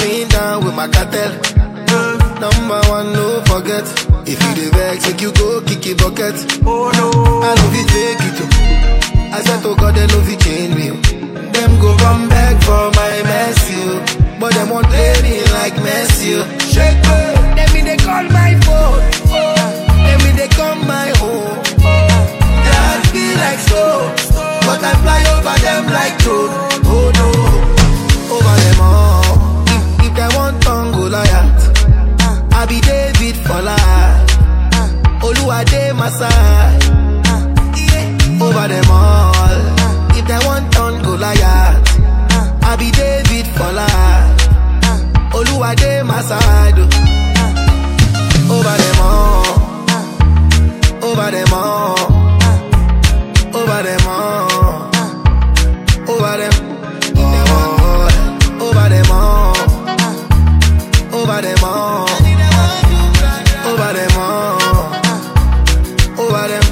going down with my cartel. Number one, no forget. If you the vex, make you go kick it bucket. Oh no. I know fit fake it too. I said to God, they know fit change me. oh. Them go come back for my mercy, oh. but them won't play me like Messi. oh. Shake me, let me they call my phone. Let me they come my home. That feel like slow, but I fly over them like drone. Oh no, over them all. If, if they want tongue, go Goliath. I be David for life. Oluwade my side. Yeah. Over them all. If they want turn Goliath. I be David for life. Oluwade my side. oh. Over them all. Over them all. Over them all. Over them. all. Over them all. Over them all. Over them all. Over them.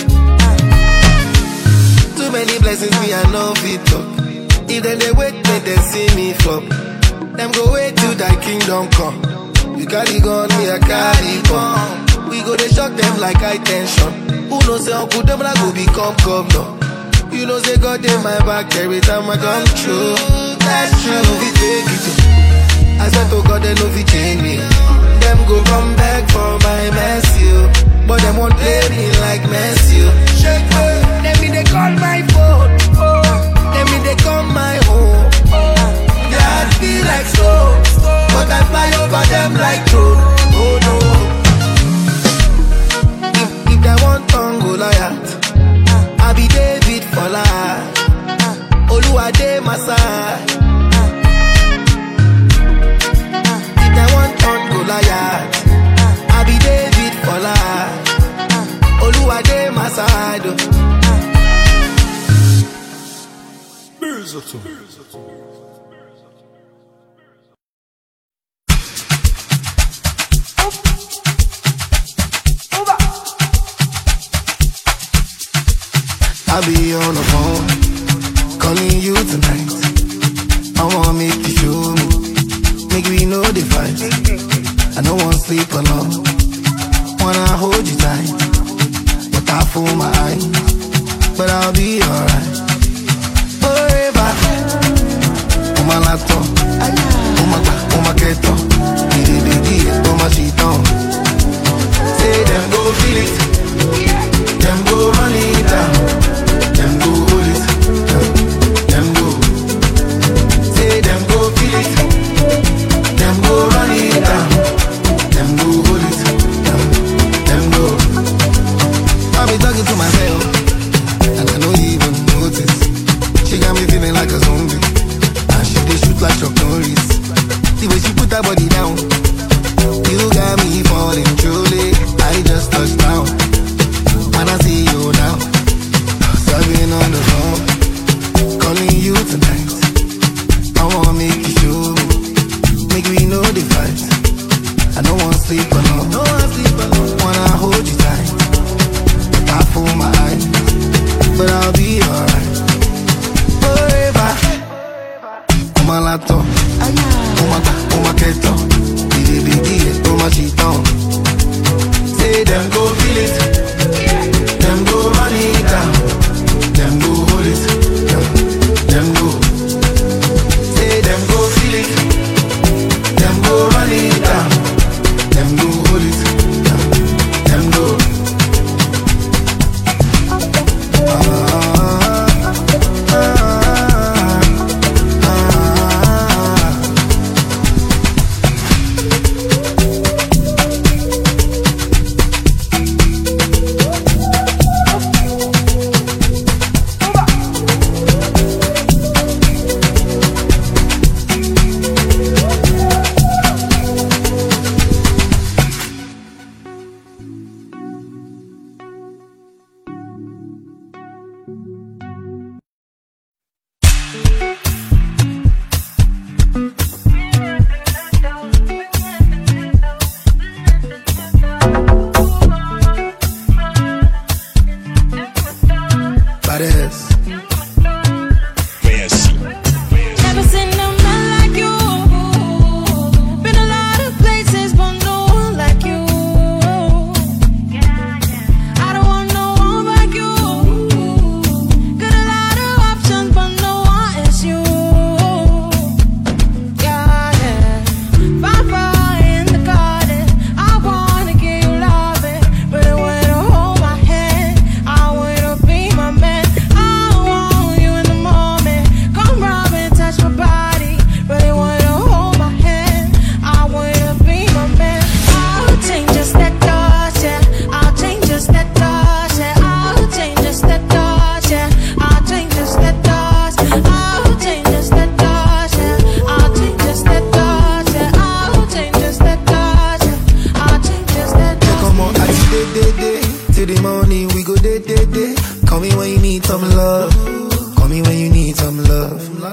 Too many blessings me I know fit talk. If then they wait, make them see me flop. Them go wait till thy kingdom come. You carry gun, me I carry bomb. We go they shock them like high tension. Who knows say Uncle them go become governor. You know say God in my back every time I come true. That's true, we take it. too. I said to God they know fi change me. Them go come back for my mercy, oh. but them won't play me like Messi. oh. Shake me, let me they call my phone. Let me they come my home. Yeah, I feel like slow, but I fly over them like drone. Oh no. If, if they want tongue Goliath, I be David for life. Oluwade my side. If they want turn Goliath, I be David for life. Oluwade my side. oh. I be on the phone, calling you tonight. I wanna make you show me, make we know the fight. I don't wanna sleep alone, wanna hold you tight, but I fool my eyes, but I'll be alright. Forever, on my laptop, on my on my keto, it is big, on my sheet on. Say them go feel it, them go run it down. Them go hold it, them go. Say them go feel it, them go run it down. Them go hold it, them, them go. I be talking to myself, and I don't even notice. She got me feeling like a zombie, and she dey shoot like Chuck Norris. The way she put her body down, you got me falling truly. I just touched down, and I see you now. Serving on the phone, calling you tonight. I wanna make you show me, make we know the fight. I don't wanna sleep alone, no wanna sleep alone. Wanna hold you tight, I fool my eyes, but I'll be alright. Forever, on my laptop, on my on my keto, big big on my sheet on. Say them go feel it, them go run it down. Them go hold it, them, them go.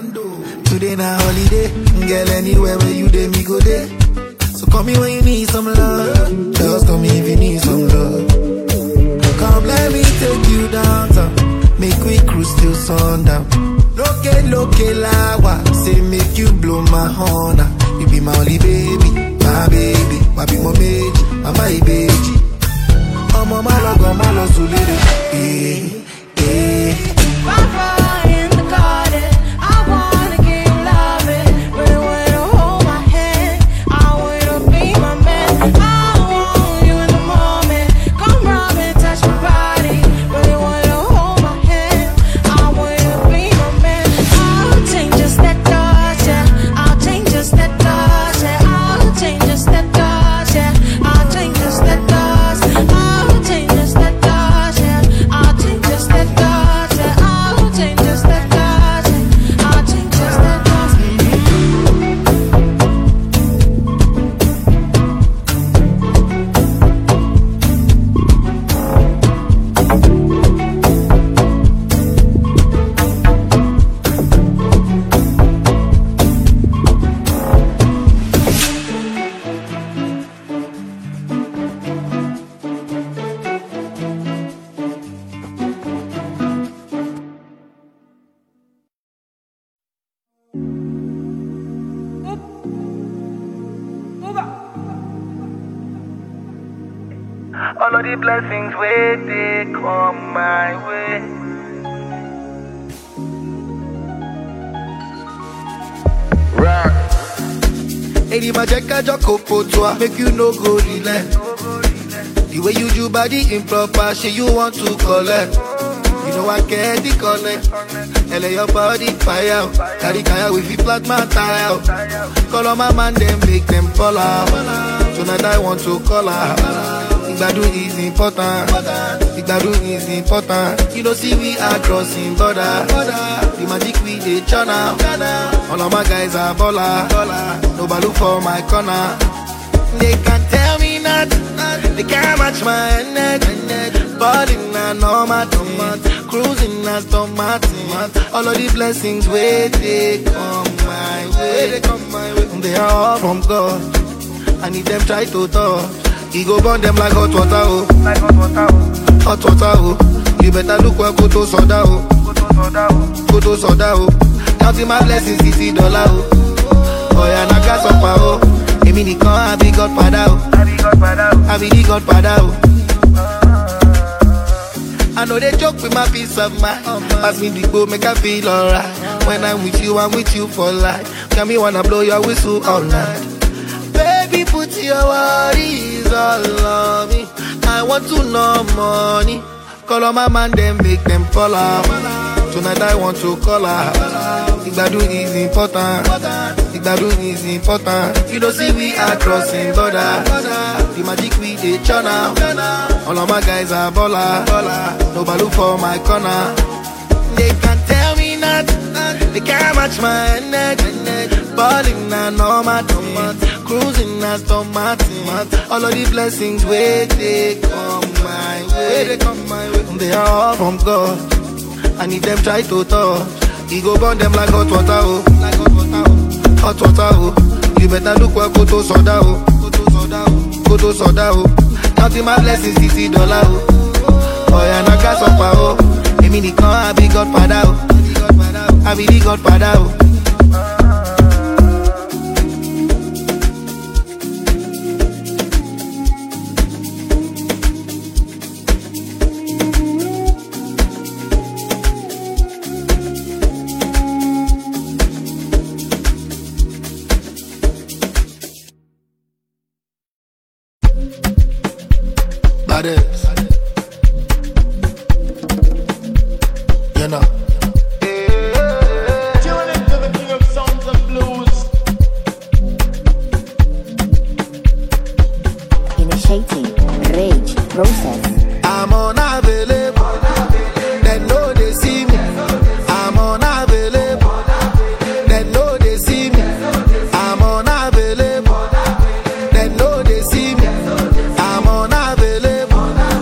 Today na holiday, girl anywhere where you dey me go there. So call me when you need some love. Just call me if you need some love. Come let me take you downtown. Make we cruise till sundown. Loke loke lawa, say make you blow my horn. ah. You be my only baby, my baby. Wabi mo meji, mama ibeji. Ọmọ má lọ gan, má lọ sùn lédè. Eh, eh. All of the blessings where they come my way. Rock. Èdè máa jẹ́ kájọ kò fòtò à, make you no go relent. The way you do body improper, shey you want to collect. You know I get the connect. Ele your body fire, o. carry kaya with you flat my tire. o. Call on my man, them make them fall out. Tonight I want to call out. Igbadun is important. Igbadun is important. You know see we are crossing border. The magic we dey channel. All of my guys are baller. Nobody look for my corner. They can tell me nothing. They can't match my energy. Balling na normal thing. Cruising na stomach All of the blessings where they come my way. They are all from God. And if them try to touch, he go burn them like hot water. Oh. Like hot water, oh. Hot water. Oh. You better look well, go to soda. Oh. Go to soda, oh. Go to soda. Oh. Counting my blessings, city dollar. Oh. Oh yeah, na gas up. Oh. Èmi nìkan àbí godfather. Oh. I be Godfather, oh. I be the godfather. Oh. I know they joke with my peace of mind. Pass me the bowl, make I feel alright. When I'm with you, I'm with you for life. Can me wanna blow your whistle all night. Baby, put your worries all on me. I want to know money. Call on my man, then make them fall out. Tonight I want to call out. Igbadun is important. Igbadun is important. You know, see we are crossing border. The magic we dey channel. All of my guys are baller. Nobody look for my corner. They can tell me nothing. They can't match my energy. Balling na normal thing. Cruising na stomach All of the blessings where they come my way. They come my way. They are all from God. And if them try to touch, he go burn them like hot water. Oh. Like hot water. Oh. Hot water. Oh. You better look well, go to soda. Oh. Go to soda. Oh. Go to soda. Oh. Counting my blessings, city dollar. Oh. Oh yeah, na gas up. Oh. Èmi nìkan àbí godfather. Oh. Àbí the godfather. Oh. Badass. You know. Tune into the king of sounds and blues. Initiating rage process. I'm unavailable. They know they see me. I'm unavailable. They know they see me. I'm unavailable. They know they see me. I'm unavailable.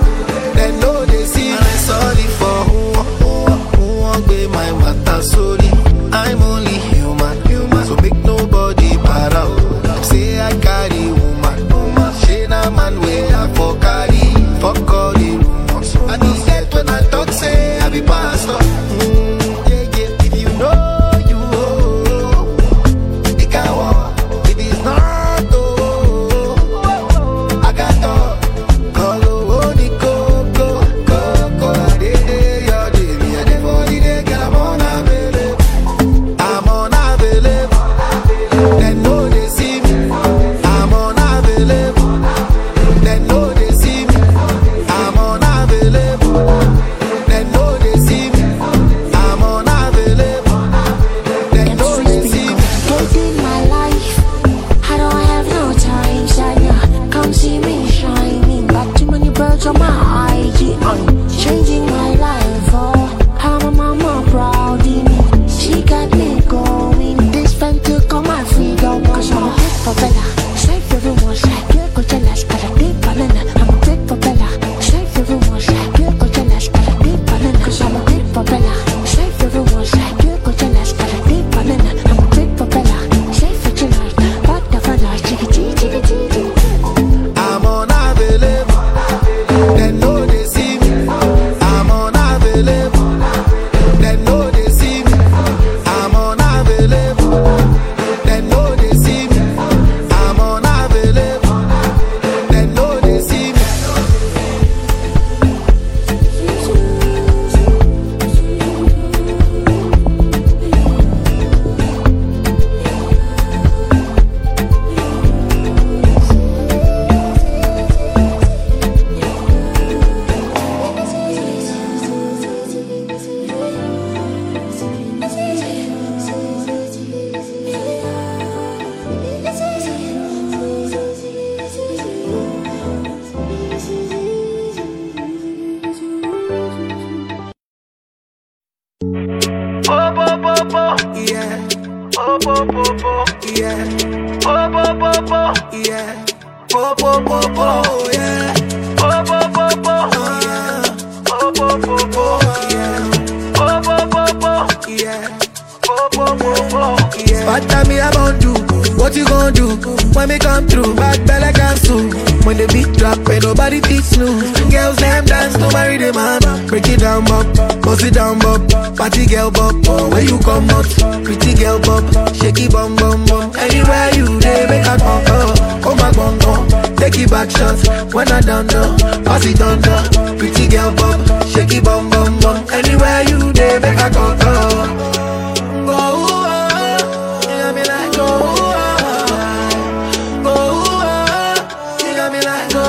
yeah, Oh, oh, oh, oh. yeah, Oh, oh, oh, oh. yeah. Po po po po, yeah. Oh, oh, oh, oh. yeah. Oh, oh, oh, oh. Yeah, Oh, oh, oh, oh. yeah, Oh, oh, oh, oh. yeah. Bad time me about do. What you gonna do when me come through? Bad belle cancel. When the beat drop, ain't nobody teach snooze. Girls them dance to marry the man. Break it down, bop, bust it down, bop. Party girl, bop. Oh, where you come out? Pretty girl, bop. Shaky bum bum bum. Anywhere you dey, make a come oh. Come back, bum bum. Take it back shots when I done done. Pass it under. Pretty girl, bop. Shaky bum bum bum. Anywhere you dey, make a come oh. Go, oh, you got me like go, oh, go, oh, you got me like go,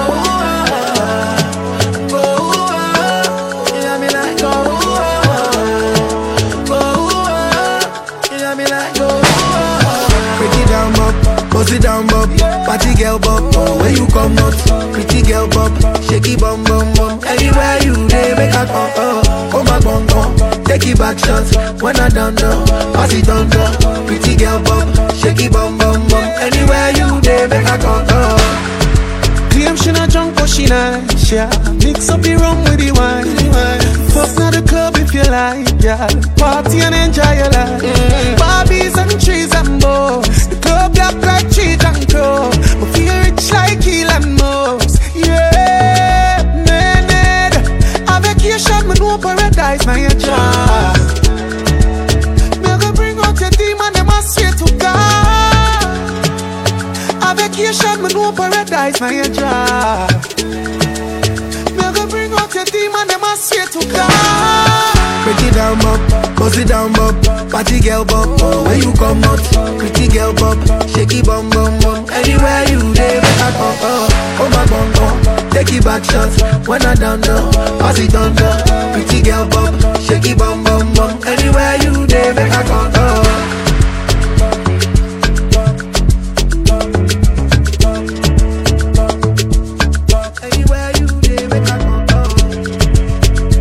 oh, go, oh, you got me like go, oh, go, oh, you got me like go, oh. Break it down, bop, bust it down, bop, party girl, bop, oh, where you come out, pretty girl, bop, shaky bum bum bum, anywhere you dey, make a come, oh, come back, bum bum, take it back shots, when I done done, pass it under, pretty girl, bop, shaky bum bum bum, anywhere you dey, make a come, oh. Claim she not drunk but she nice, yeah Mix up the rum with the wine Fuck now the club if you like, yeah Party and enjoy your life Barbies and trees and bows The club black like cheese and crow But feel rich like Elon Musk, yeah Man, nigga A vacation, me know paradise, now your job Me go bring out your demon, them I swear to God a vacation, me know paradise, now your job. Me go bring out your demon, them I swear to God. Break it down, bop, bust it down, bop. Party girl, bop, oh, where you come out? Pretty girl, bop, shaky bum bum bum. Anywhere you dey, make a come, oh, oh my bum bum. Take it back shots when I done done. Pass it under. Pretty girl, bop, shaky bum bum bum. Anywhere you dey, make a come, oh. Anywhere you dey, make a come, oh.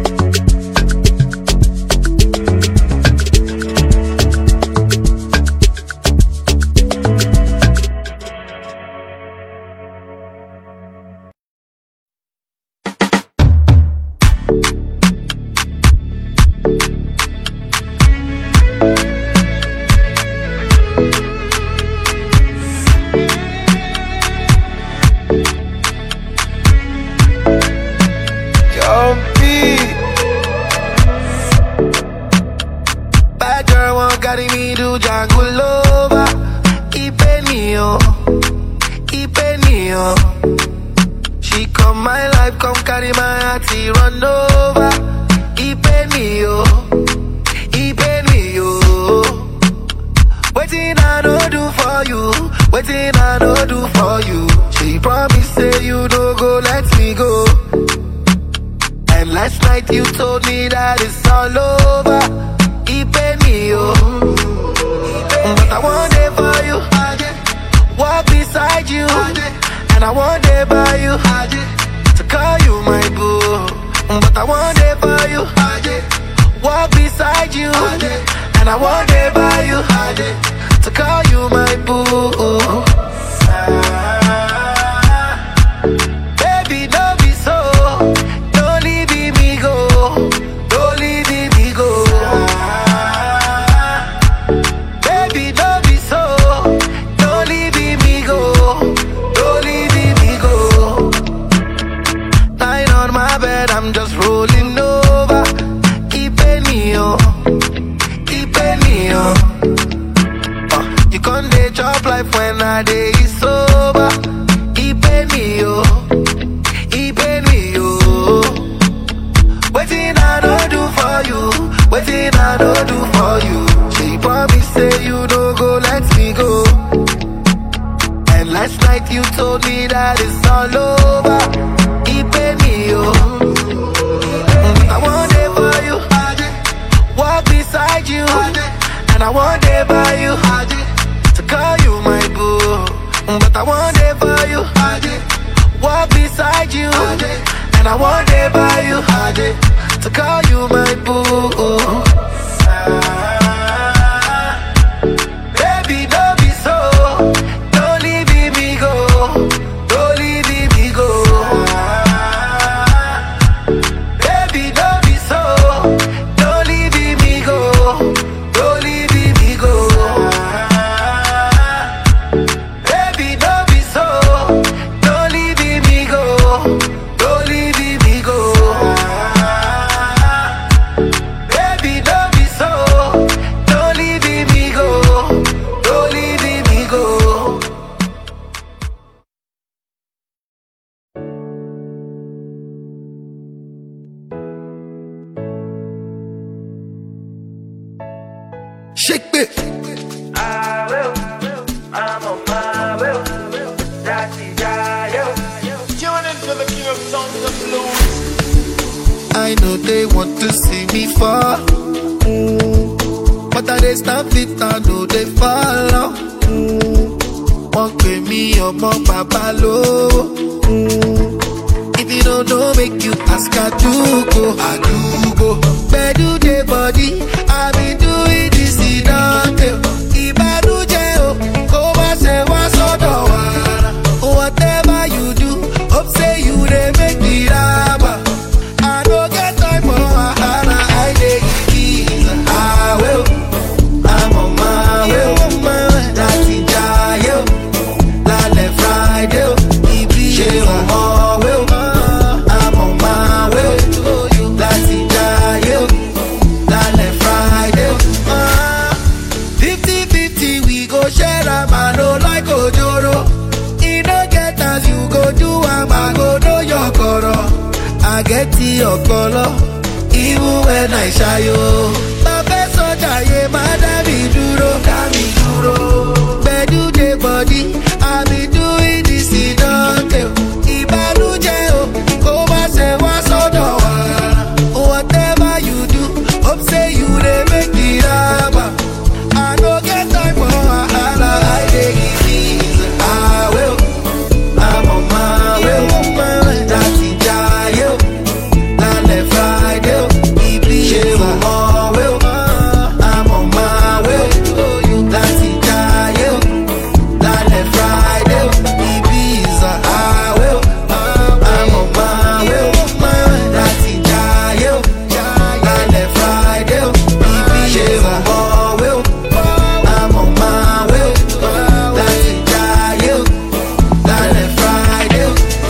Jumpy. Bad girl won't carry me to jungle over. Ipenio, Ipenio. She come my life, come carry my heart, she run over. Ipenio, Ipenio. Waiting I no do for you, waiting I no do for you. She promise say you don't go, let me go. And last night you told me that it's all over. Ipenio. But I want it for you. Walk beside you. And I want it by you. To call you my boo. But I want it for you. Walk beside you. And I want it by you. To call you my boo. Baby, don't be so. Don't leave me go. Don't leave me go. Baby, don't be so. Don't leave me go. Don't leave me go. Lying on my bed, I'm just rolling over. Keep me on. Keep me on. Uh, you can't dey chop life when I day sober. Keep me on. Keep me on. Waiting I don't do for you. Waiting I don't do for you. She promise say you don't go, let me go. And last night you told me that it's all over. Keep me on. I want it for you. Walk beside you. And I want it by you. To call you my boo. But I want it for you. Walk beside you. And I want it by you. To call you my boo. I know they want to see me fall. Mm. But I dey stand fit, I know they follow. Mm. Wọ́n pè mí ọmọ bàbá lówó. Mm. If you don't know, make you ask Adugo. Adugo. Bedu dey body, I been doing this in Dante. Ìbànújẹ́ o, kó má ṣe wá sọ́dọ̀ wa. Whatever you do, hope say you dey make me raba. I no get time for wahala, I dey give ease. Ah, well, I'm on my way, on my way. Láti jayé o, lálẹ́ Friday o, ibi ṣe ọmọ wé o. I'm on my way láti jayé o, lálẹ́ Friday o. Fifty fifty we go share am, I no like ojoro. E no get as you go do am, I go know your koro. I get the ọpọlọ, even when I ṣayo. Bàbá sọ́jà yé má dá mi dúró, dá mi dúró. Gbẹ̀dú dé bọ̀dí, I be doing this ìdánwò. Ìbànújẹ́ o, kó má ṣe wá sọ́dọ̀ wa. Whatever you do, hope say you dey make the raba. I no get time for wahala, I dey give ease. I will, I'm on my way, on my way. Láti jayé o, lálẹ́ Friday o, ibi ṣe ọmọ wé o. I'm on my way, láti jayé o, lálẹ́ Friday o, ibi ìzà àwẹ̀ o. I'm on my way, on my way. Láti jayé o, lálẹ́ Friday o, ibi ṣe ọmọ wé o. I'm on my way, láti jayé o, lálẹ́ Friday o.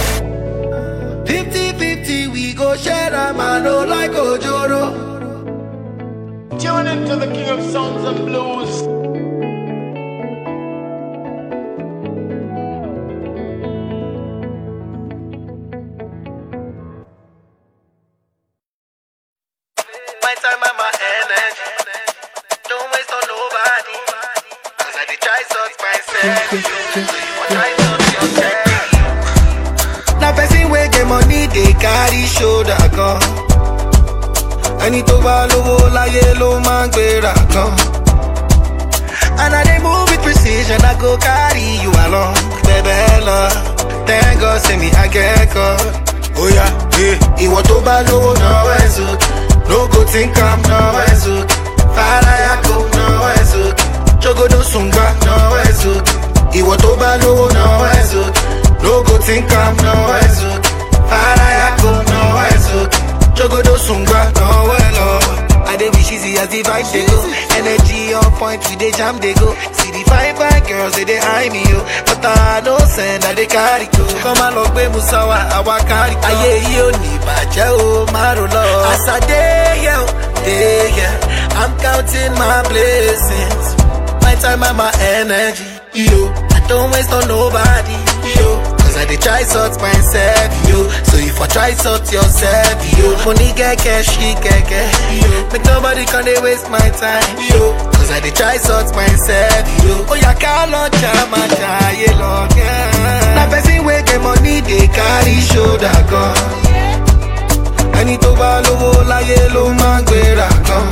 Fifty fifty we go share am, I no like ojoro. Tune into the king of sounds and blues. My time and my energy. Don't waste on nobody. Cause I did try sort myself. So you want try sort yourself. Now person wey get money dey carry shoulder gan. Ẹni tó bá lówó láyé ló máa ń gbéra gan. And I dey move with precision, I go carry you along. Bẹ̀bẹ̀ lọ, thank God say me akẹ́kọ̀ọ́. Oya, eh, ìwọ tó bá lówó náwó ẹ̀ sókè. No go think am náwó ẹ̀ sókè. Fàlàyà kò náwó ẹ̀ sókè. Jogodo sùngbà náwó ẹ̀ sókè. Ìwọ tó bá lówó náwó ẹ̀ sókè. No go think am náwó ẹ̀ sókè. Fàlàyà kò náwó ẹ̀ sókè. Jogodo sùngbà náwó ẹ̀ lọ. I dey wish easy as the vibe dey go. Energy on point, we dey jam dey go. See the fine fine girls they dey eye me yo, but I no send I dey carry go. Kọ́ máa lọ gbé Musawa, àwa kárí kan. Ayé yìí ò ní ìbàjẹ́ o, máa rò lọ. As I dey here, o, dey here, I'm counting my blessings. My time and my energy, yo. I don't waste on nobody, yo. Cause I dey try sort myself, yo. So if I try sort yourself, yo. Money get cash, she get cash, yo. Make nobody come dey waste my time, yo. Cause I dey try sort myself, yo. Oh yeah, call on jama, jaye long, yeah. Na person wey get money dey carry shoulder gan. Ẹni tó bá lówó láyé ló máa ń gbéra gan.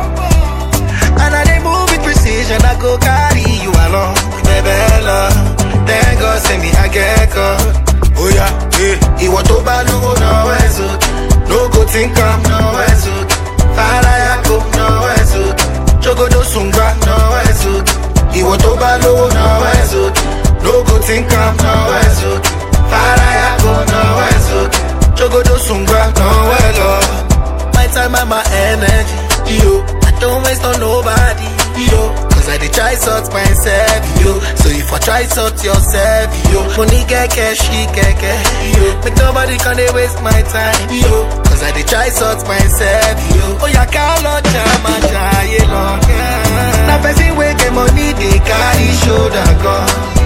And I dey move with precision, I go carry you along. Bẹ̀bẹ̀ lọ, thank God say me akẹ́kọ̀ọ́. Oya, eh, ìwọ tó bá lówó náwó ẹ̀ sókè. No go think am náwó ẹ̀ sókè. Fàlàyà kò náwó ẹ̀ sókè. Jogodo sùngbà náwó ẹ̀ sókè. Ìwọ tó bá lówó náwó ẹ̀ sókè. No go think am náwó ẹ̀ sókè. Fàlàyà kò náwó ẹ̀ sókè. Jogodo sùngbà náwó ẹ̀ lọ. My time and my energy, yo. I don't waste on nobody, yo. Cause I dey try sort myself, yo. So if I try sort yourself, yo. Money get cash, she get cash, yo. Make nobody come dey waste my time, yo. Cause I dey try sort myself, yo. Oh yeah, call on jama, jaye long, yeah. Na person wey get money dey carry shoulder gan.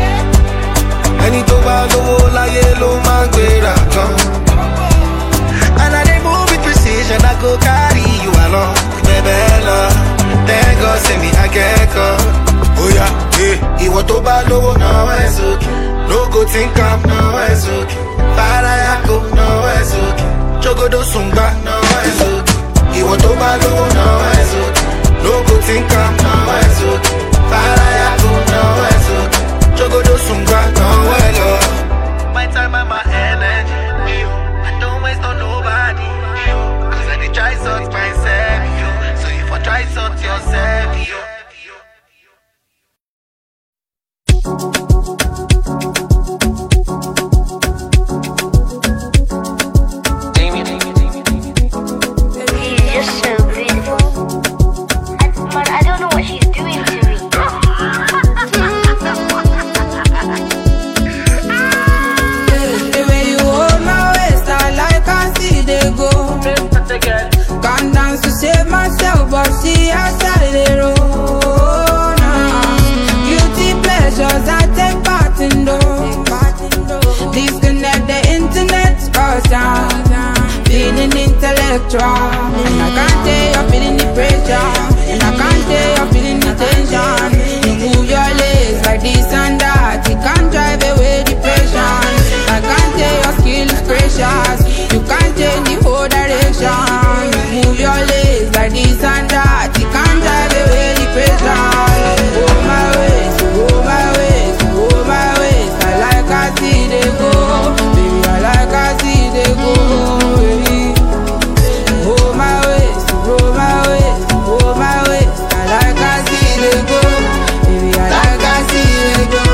Ẹni tó bá lówó láyé ló máa ń gbéra gan. And I dey move with precision, I go carry you along. Bẹ̀bẹ̀ lọ, thank God say me akẹ́kọ̀ọ́. Oya, eh, ìwọ tó bá lówó náwó ẹ̀ sókè. No go think am náwó ẹ̀ sókè. Fàlàyà kò náwó ẹ̀ sókè. Jogodo sùngbà náwó ẹ̀ sókè. She's just so beautiful. I, man, I don't know what she's doing to me. The way you hold my waist, I like I see they go. Can't dance to save myself, but see I started roll. Nah. Guilty pleasures, I take part in those. Disconnect the internet, cause I'm feeling intellectual. And I can't tell you're feeling the pressure. And I can't tell you're feeling the tension. You move your legs like this and that. You can't drive away depression. I can't tell your skill is precious. You can't change the whole direction. You move your legs like this and that. You can't drive away depression. Oh my ways, oh my ways, oh my ways. I like I see they go, baby. I like I see they go, baby. Oh my ways, oh my ways, oh my ways. I like I see they go, baby. I like I see they go,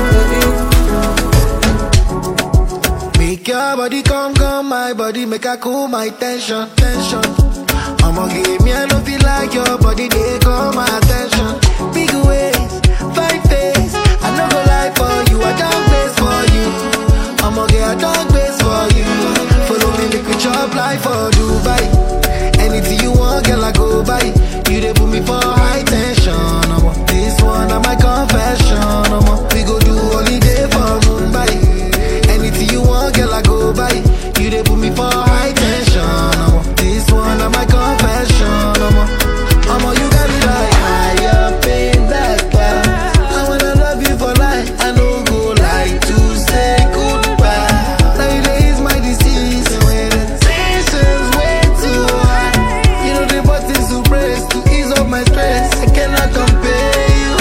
baby. Make your body come, come, my body, make I cool my tension, tension. I'ma give me, I don't feel like your body, they call my attention. Big ways, five face, I no go lie for you, I don't base for you. I'ma get a dog base for you. Follow me, make we chop life for Dubai. Anything you want, girl, I go buy. You they put me for high tension. I'ma this one, I'm my confession. I'ma we go do holiday for Mumbai. Anything you want, girl, I go buy. You they put me for high tension. I'ma this one, I'm my confession. I'ma, I'ma you got me like higher pain that I wanna love you for life. I no go like to say goodbye. Nowadays my disease when the tension's way too high. You know the buttons to press to ease up my stress. I cannot compare you.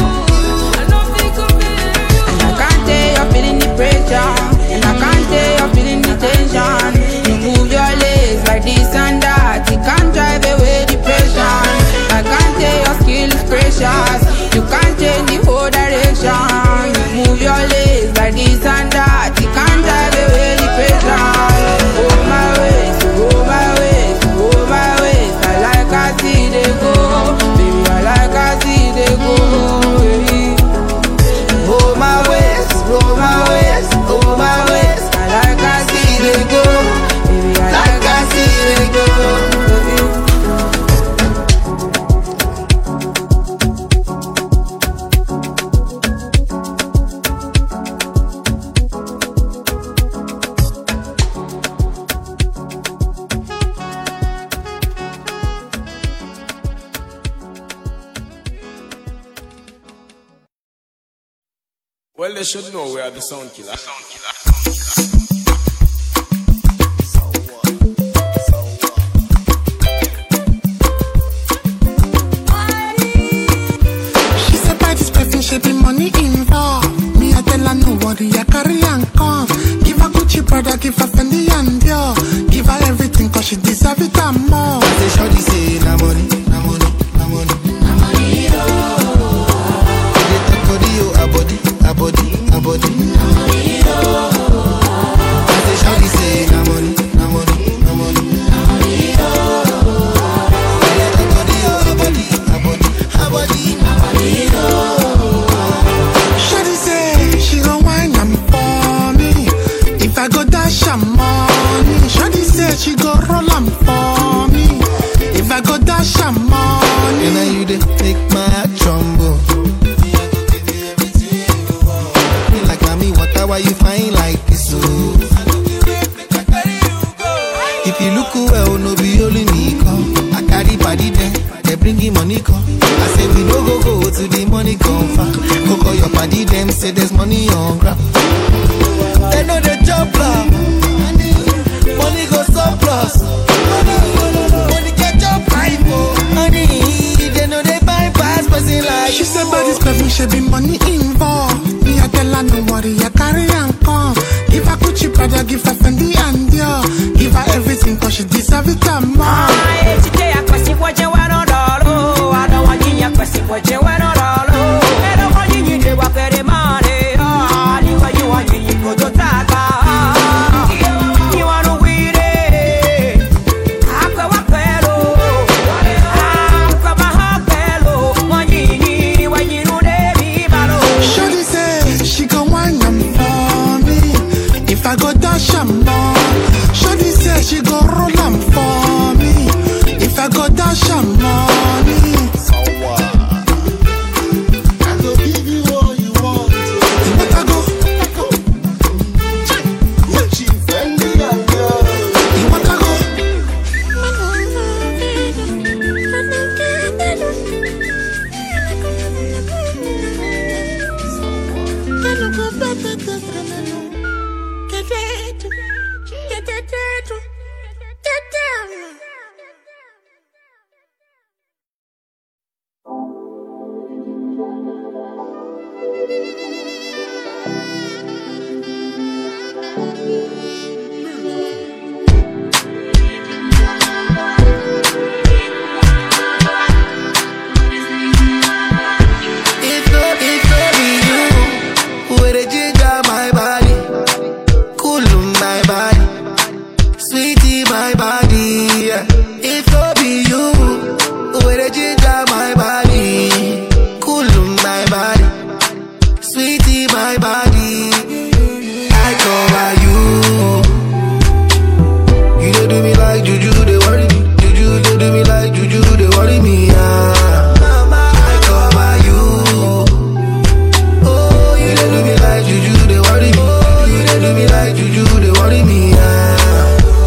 And I can't tell you're feeling the pressure. And I can't tell you're feeling the tension. You move your legs like this and that. You can't drive away depression. I can't tell your skill is precious. You can't change the whole direction. You move your legs like this and that. You can't drive away depression. Oh my ways, oh my ways, oh my ways. I like I see they go, baby. I like I see they go, baby. Oh my ways, oh my ways, oh my ways. I like I see they go, baby. I like I see they go. baby. Well, they should know we are the sound killer. She said buy this perfume, she be money involved. Me I tell her no worry, I carry and come. Give her Gucci brother, give her Fendi and Dior. Give her everything cause she deserve it and more. I say shorty say na money, na money, na money. Na money, They talk body, oh, a body, a body, a body. Na money, I say shorty say na money, na money, na money. Na money, They talk body, oh, a body, a body, a body. Na money, Shawty say she gon' wine am for me. If I go dash am money, Shawty say she go roll am for me. If I go dash am money, And now you dey make my heart tremble. Me like mommy, water, why you fine like this? Oh. If you look well, no be only me come. I carry body there, they bring in money come. I say we no go go to the money come far. Go call your party them, say there's money on ground. They know the job plan. Money go surplus. Money catch up hype, oh. Money, they know they bypass person like she said buy this perfume, she be money involved. Me I tell her no worry, I carry and come. Give her Gucci brother, give her Fendi and Dior. Give her everything cause she deserve it and more. What you If no, if no be you, where the ginger my body, cool my body, sweetie my body. Yeah. If no be you, where the ginger my body, cool my body, sweetie my body. I cover you. You don't do me like juju, they worry me. Juju, they do me like juju, they worry me. Ah. I cover you. Oh, you dey do me like juju, they worry me. Oh, you dey do me like juju, they worry me. Ah.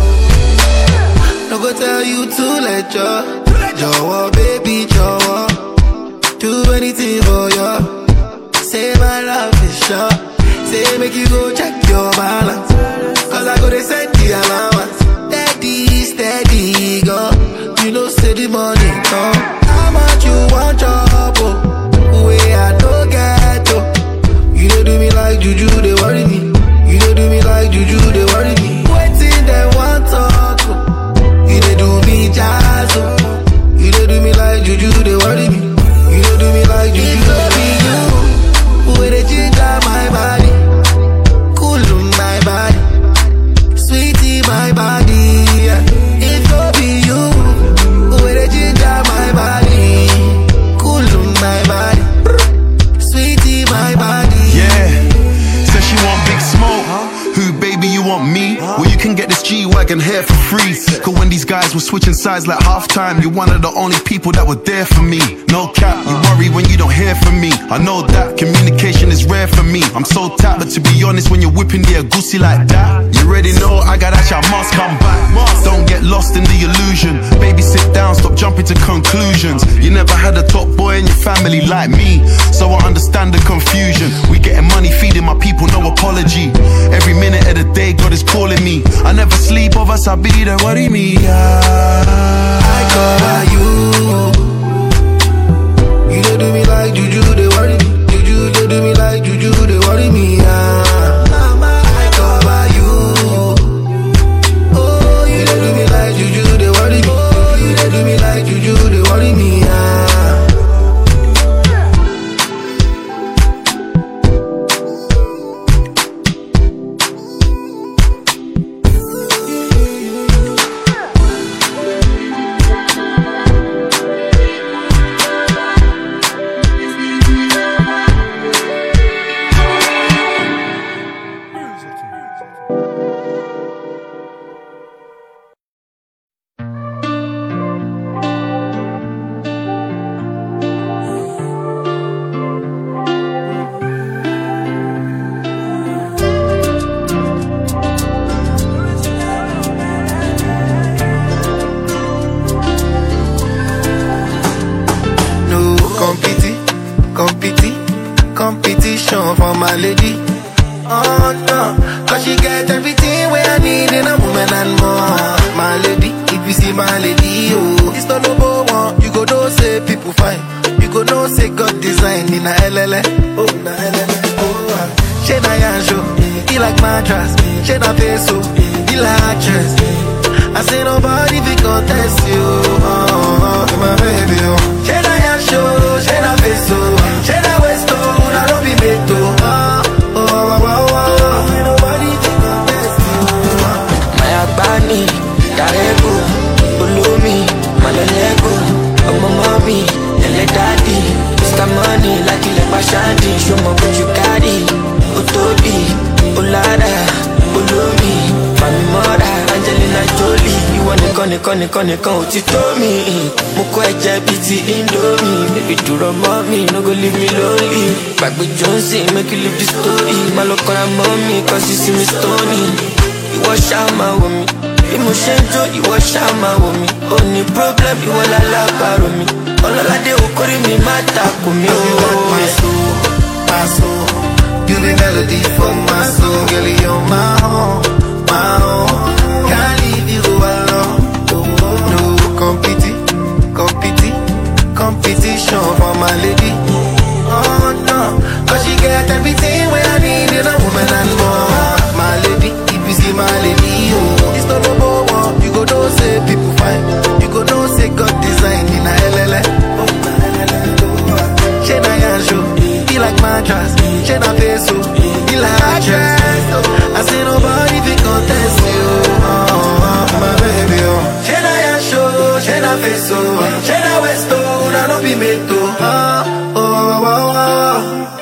No go tell you to let you. Jọ̀wọ́, baby, jọ̀wọ́. Do anything for you. Say my love is sure. Say make you go check your balance. Cause I go to send the allowance. Steady, steady, go. You know, say the money come. How much you want chop, oh? Way I don't get, oh. You don't do me like juju, they worry me. You don't do me like juju, they worry me. Waiting, they want talk, oh. You don't do me jazz, oh. You don't do me like juju, they worry me. You don't do me like juju, they worry you. Where they ginger my body, cool my body, sweetie my body. yeah. If no be you, where they ginger my body, cool my body, sweetie my body. Yeah. Says she want big smoke. Who, baby, you want me? Well, you can get this G Wagon here for free. Cause when these guys were switching sides like halftime, you're one of the only people that were there for me. No cap, you worry when you don't hear from me. I know that communication is rare for me. I'm so tapped, but to be honest, when you're whipping the goosey like that, you already know I got that shit, I must come back. Don't get lost in the illusion. Baby, sit down, stop jumping to conclusions. You never had a top boy in your family like me, so I understand the confusion. We getting money, feeding my people, no apology. Every minute of the day, God is calling me. I never sleep, of us, I be there, worry me. I cover you. You don't do me like juju, they worry me. Juju, they do me like juju, they worry me. Ah. I cover you. Oh, you don't do me like juju, they worry me. Oh, you don't do me like juju, they worry me. Ah. No competi, competi, competition for my lady. Oh no, cause she get everything where I need in a woman and more. My lady, if you see my lady, oh, it's not no one. You go know say people fine. You go know say God design in a LLA. Oh, na LLA. Oh, ah. she na yanjo, he like mattress. She na peso, he like actress. I say nobody fi contest you. Oh, oh, my baby, oh. She na yanjo, she na peso, she na westo, na no be meto. Oh, oh, oh, oh, oh. I say nobody fi contest you. Oh. Maya Bani, Darego, Ulumi, Malolego, Ọmọ mọ́mí, ẹlẹ́ dádì, Mr. Money, láti ilẹ̀ pàṣádì, ṣọmọ bójú kárì, ó tóbi, ó lára, olómi, Fàmì mọ́ra, Angelina Jolie, ìwọ nìkan nìkan nìkan nìkan ò ti tó mi. Mo kọ́ ẹ̀jẹ̀ bíi ti Indomie, bébí dúró mọ́ mi, no go leave me lonely. Gbàgbé Johnson, make you leave the story, má lọ kọ́ra mọ́ mi, kọ́ sí sí mi stony ìwọ ṣáà máa wò mí bí mo ṣe ń jó ìwọ ṣáà máa wò mí ó ní problem ìwọ lálábàárò mi ọlọ́ládé okòrí mi má takò mí You got my ó. soul, my soul. You be melody for my soul. Girl, you're my own, my own. Can't leave you alone. No competi, competi, competition for my lady. Oh no, cause she get everything where I need in a woman and more. My lady, if you see my lady, oh, it's not no one. You go know say people fine. You go know say God design in a LLA. Oh, na LLA. She na yanjo, he like mattress. She na peso, he like actress. I say nobody fi contest you, oh, oh, my baby. Oh. She na yanjo, she na peso, she na westo, na no be meto. Oh, oh, oh, oh, oh.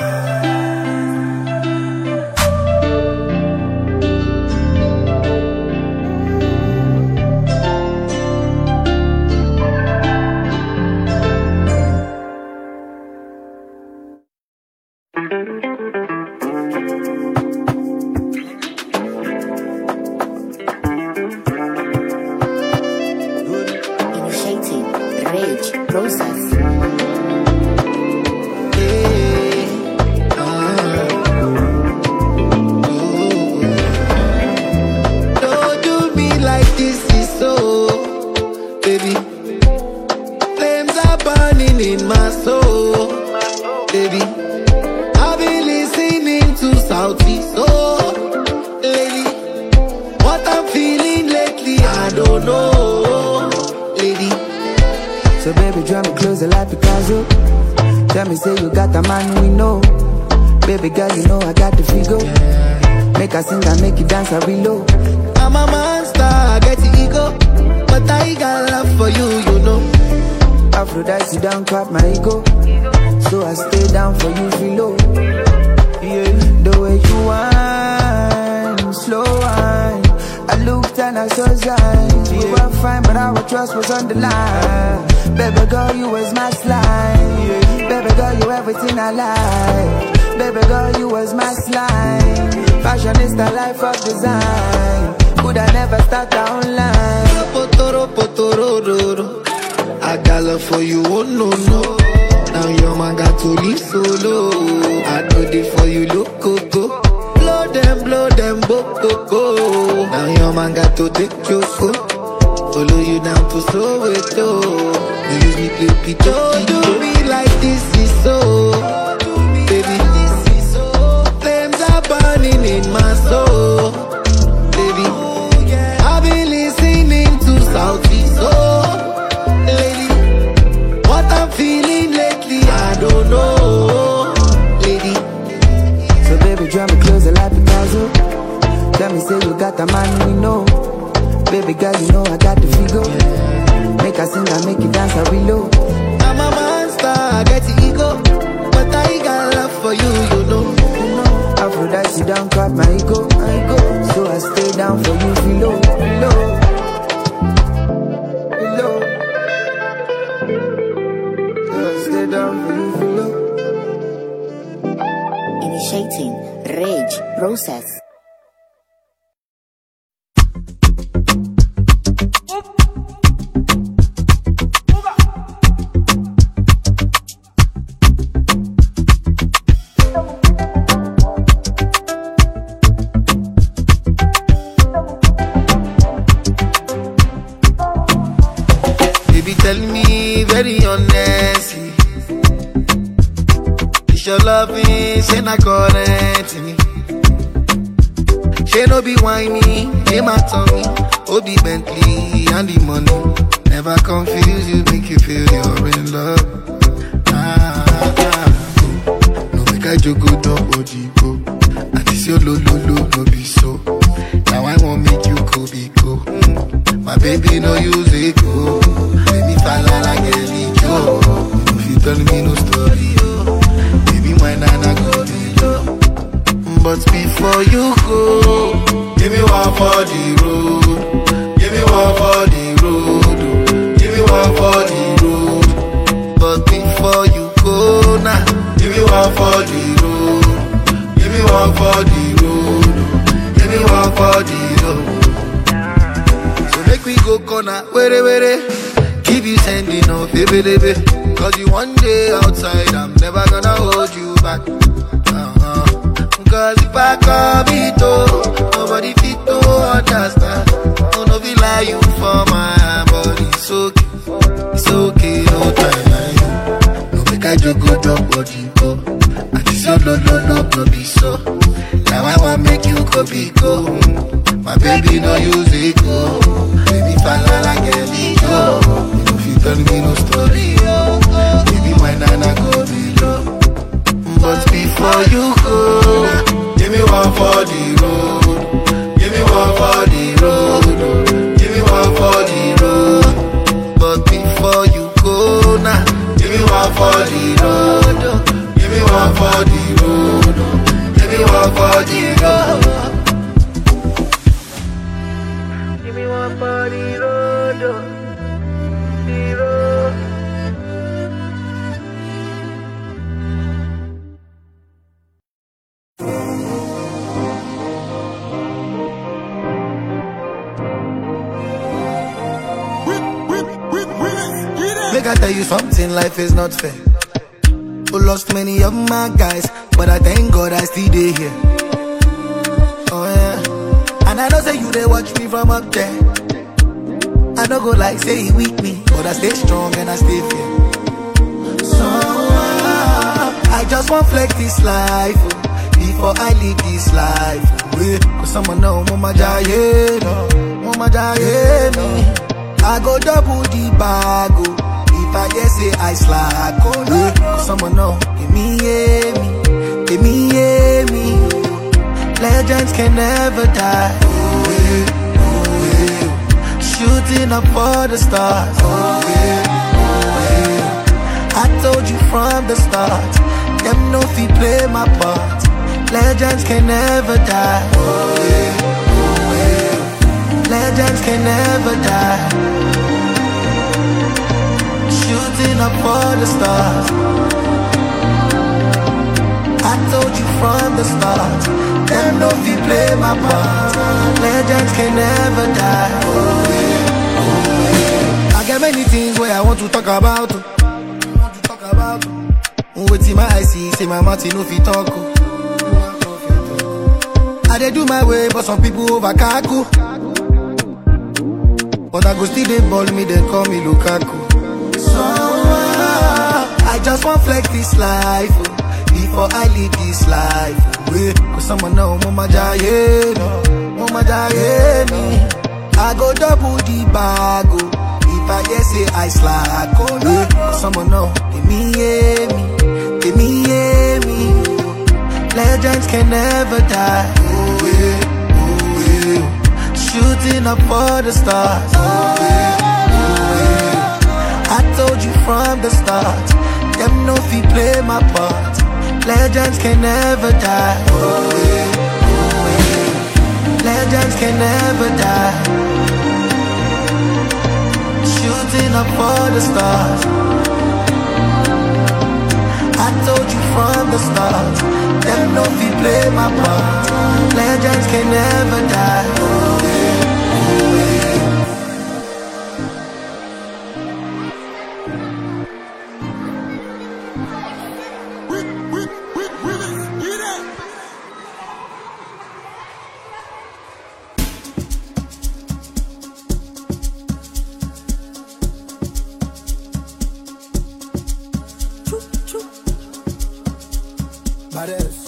Initiating rage process. Don't do me like this is so, baby. Flames are burning in my soul, baby. I've been listening to Southie soul, lady. What I'm feeling lately, I don't know, lady. So baby, draw me closer like Picasso. Tell me, say you got the man we know. Baby girl, you know I got the figure. Make I sing and make you dance, I reload. I'm a monster, I get the ego, but I got love for you, you know. Aphrodite down, clap my ego. So I stay down for you, reload. Yeah, the way you whine, slow whine. I looked and I saw signs. You were fine, but our trust was on the line. Baby girl, you was my slime. Baby girl, you everything I like. Baby girl, you was my slime. Fashion is the life of design. Could I never start down line? Potoro, potoro, roro. I got love for you, oh no, no. Now your man got to leave solo. I do it for you, look, go, go. Blow them, blow them, bo, go, go. Now your man got to take your go. Follow you down to Soweto. You use me play pito. Don't do me like this is so. Baby, this is so. Flames are burning in my soul. Baby, I've been listening to Southie soul. Lady, what I'm feeling lately, I don't know. Lady, So baby, draw me closer like Picasso. Tell me, say you got the man we know. Baby girl, you know I got the figure. Make I sing and make you dance, I reload. I'm a monster, I get the ego, but I got love for you, you know. Aphrodite down, clap my ego. I go. So I stay down for you, reload, reload. Reload. So I stay down for you, reload. Initiating rage process. Baby, tell me very honestly. Is your loving, say not current me. She no be whiny, name my tummy. Obi Bentley and the money. Never confuse you, make you feel you're in love. Ah, ah, ah. No make I joke, no ojibo. And this your lo lo lo, no be so. Now I won't make you go be go. Mm. My baby no use it go. Let me fall like a Joe. If you tell me no story, oh. Baby, my nana go be low. But before you go, give me one for the road. Give me one for the road. oh. Give me one for the road. But before you go now, give me one for the road. Give me one for the road. oh. Give me one for the road. So make we go corner, were were. Keep you sending off, baby, baby. Cause you one day outside, I'm never gonna hold you back. Uh-huh. so no no no no be so. Now I want make you go be go. My baby no use it go. Baby falla like a go. You know if you tell me no story, oh. Baby my nana go below. But before you go, give me one for the road. Give me one for the road. Give me one for the road. But before you go now, give me one for the road. Give me one for the road. Give me one for the road. Give me one for the road, oh. the road. Make I tell you something, life is not fair. Who lost many of my guys, but I thank God I still dey here. Oh yeah, and I know say you they watch me from up there. I don't go like say he weak me, but I stay strong and I stay fair. So uh, I just want flex this life oh, before I leave this life. oh, Yeah, cause someone know mama jaye, no, mama jaye me. I go double the bag oh, if I just say I slack. Oh yeah, cause someone know give me yeah me, give me yeah me. Legends can never die. Oh yeah, oh yeah. Shooting up for the stars. Oh yeah, oh yeah. I told you from the start. Them no fi play my part. Legends can never die. Oh yeah, oh yeah. Legends can never die. Shooting up for the stars. I told you from the start. Them no fi play my part. Legends can never die. Oh yeah, oh yeah. I got many things where I want to talk about. oh. Want to talk about. oh. Wetin my eye see, say my mouth e no fit talk. oh. I dey do my way, but some people over kaku. But I go still dey ball me, then call me Lukaku. So uh, I just want flex this life oh, before I leave this life. oh, Yeah, cause someone know mama jaye, no, mama jaye me. I go double the bag oh, if I just say I slack. Oh yeah, cause someone know give me yeah me, give me yeah me. Legends can never die. Oh yeah, oh yeah. Shooting up for the stars. Oh yeah, oh yeah. I told you from the start. Them no fi play my part. Legends can never die. Oh yeah, oh yeah. Legends can never die. Shooting up for the stars. I told you from the start. Them no fi play my part. Legends can never die. Oh yeah, oh yeah. Badass.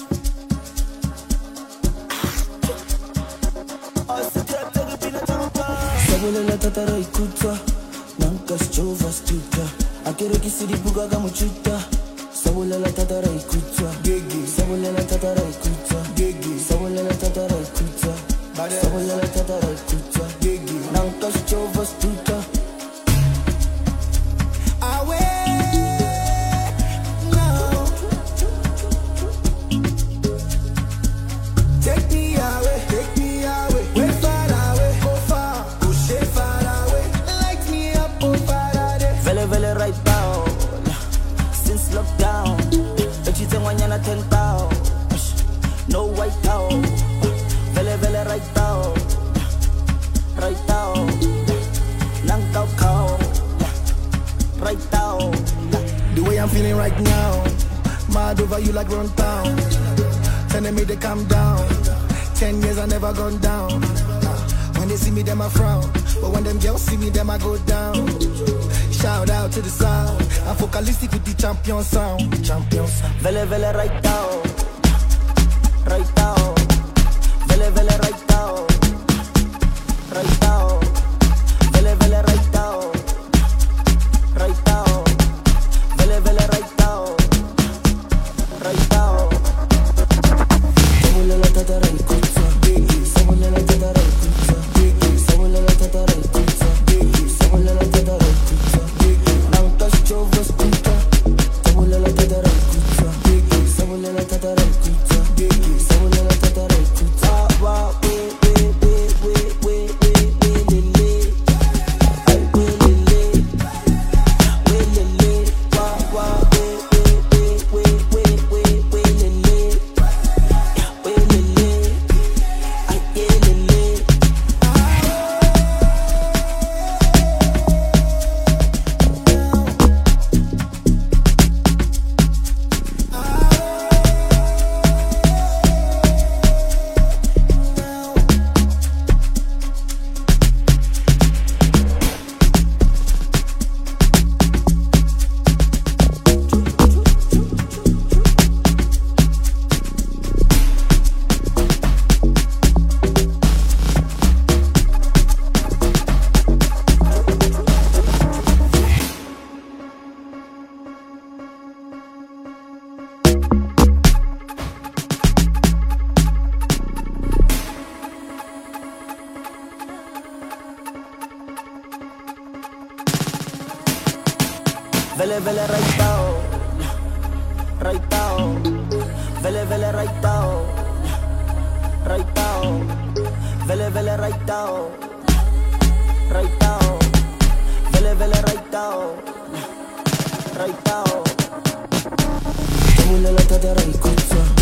sabulela tatara ikutwa nankasichova stuka akerekisiripuka kamuchuta sabulela tatara ikutwa sabulela tatara ikutwa sabulela tatara ikutwa sabulela tatara ikutwa nankasichova stuka Take me away, take me away, way far away, go far, push it far away, light me up, oh Faraday. vele vele right down since lockdown echitsengwanyana 10 town no white town vele vele right down right down nankau cow right down The way I'm feeling right now, mad over you like run town. Telling me to calm down. Ten years I never gone down. When they see me, them I frown. But when them girls see me, them I go down. Shout out to the sound. I'm focalistic with the champion sound. Champion sound. vele vele right down vele right now. Right now. Vele vele right now. Right now. Vele vele right now. Right now. Vele vele right now. Right now. Tumulala tada right kutsa.